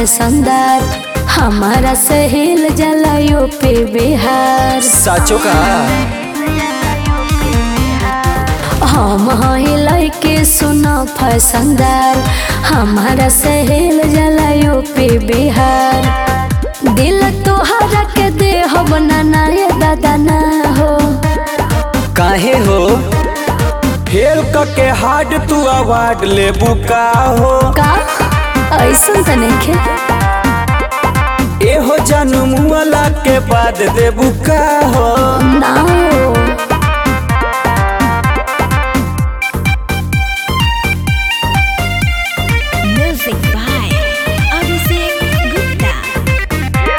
फैसनदार हमारा सहेल जला यूपी बिहार साचो का हम हई लइके सुनो फैसनदार हमारा सहेल जला यूपी बिहार दिल तोहरा के दे हो बनाना ये दादा ना हो काहे हो फेल के हार्ड तू अवार्ड ले बुका हो का ऐसन त नइखे एहो जानू मुआला के बाद दे बुका हो ना हो Music by Abhishek Gupta.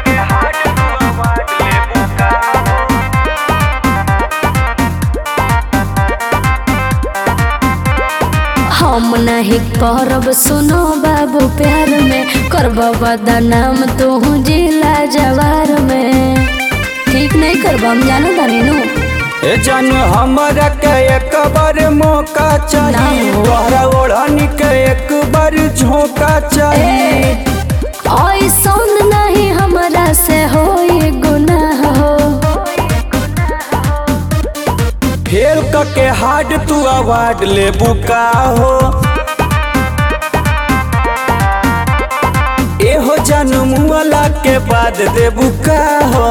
हम नहीं करब सुनो बाबू प्यार में करब बदनाम तू जिला जवार में ठीक नहीं करब हम जानो तानी नु ए जानू हमरा के एक बार मौका चाहिए ना हो। तोहरा ओढ़नी के एक बार झोंका चाहिए ऐसन नहीं हमरा से हो गुनाह हो फेल के हार्ड तू अवार्ड ले बुका हो एहो जानू मुआला के बाद दे बुका हो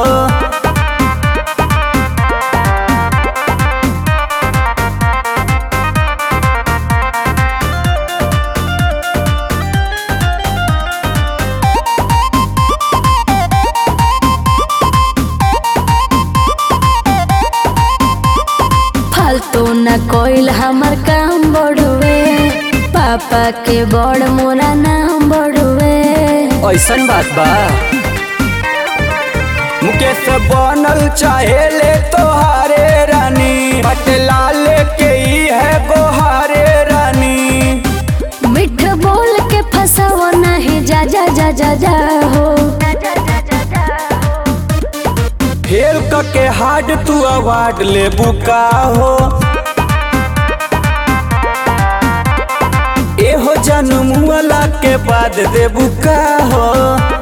फालतू न कोइल हमर काम बढ़ुए पापा के बड़ मोरा नाम बढ़ुए ऐसन बात बा मुकेश बनल चाहे ले तोहारे रानी पटला लेके ही है गोहारे रानी मिठ बोल के फसाव नहीं जा जा जा जा जा हो फेल के हार्ड तू अवार्ड ले बुका हो एहो जानू मुआला के बाद दे बुका हो